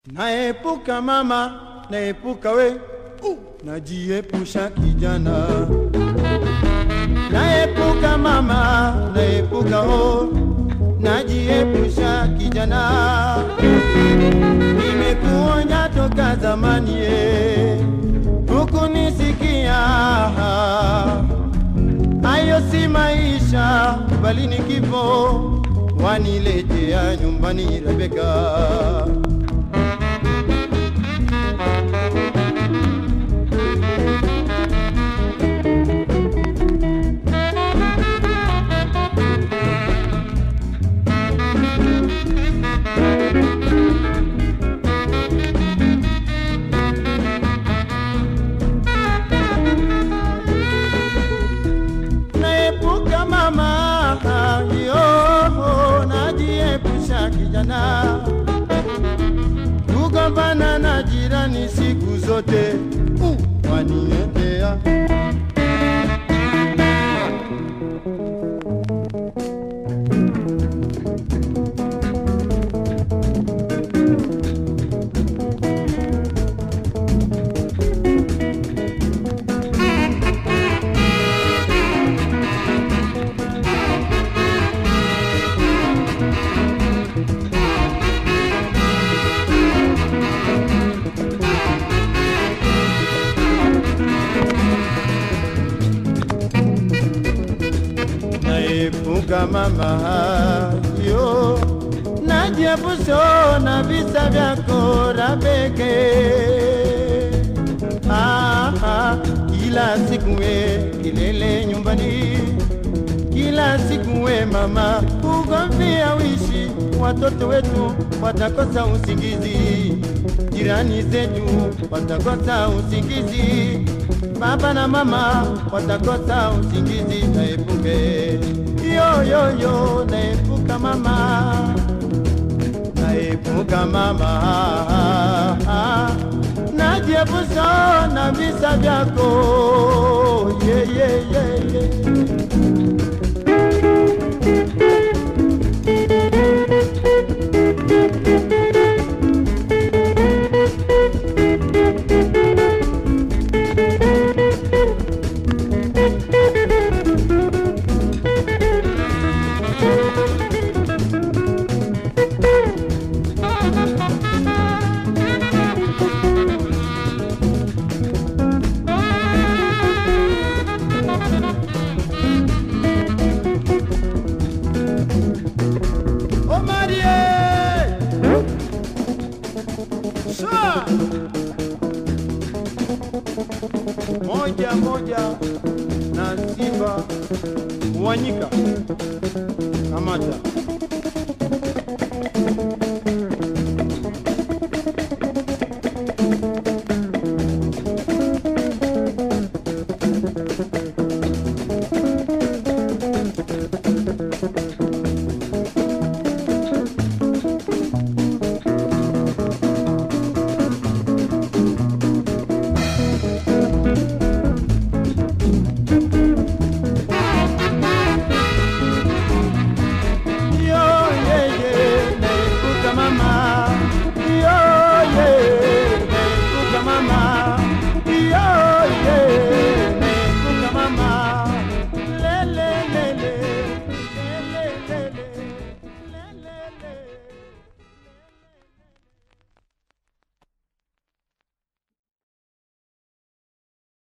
Naepuka mama, naepuka we, uh, najiepusha kijana. Naepuka mama, naepuka ho, najiepusha kijana. Nimekuonya toka zamani ye, hukunisikia. Hayo si maisha, bali ni kifo, waniletea nyumbani Rebeka. naepuka mama yo najiepusha kijana kugombana na jirani siku zote uh, waniendea naepuka mama yo najiepusha na visa vyako Rabeke. Ah, ah, kila siku we kilele nyumbani, kila siku we mama ugomvia wishi, watoto wetu watakosa usingizi, jirani zetu watakosa usingizi, baba na mama watakosa usingizi. Naepuke yo yo yo, naepuka mama naepuka mama, najiepusha na visa vyako yeah, yeah, yeah, yeah. Omarie! Sha! Moja moja na Simba Wanyika. Kamata.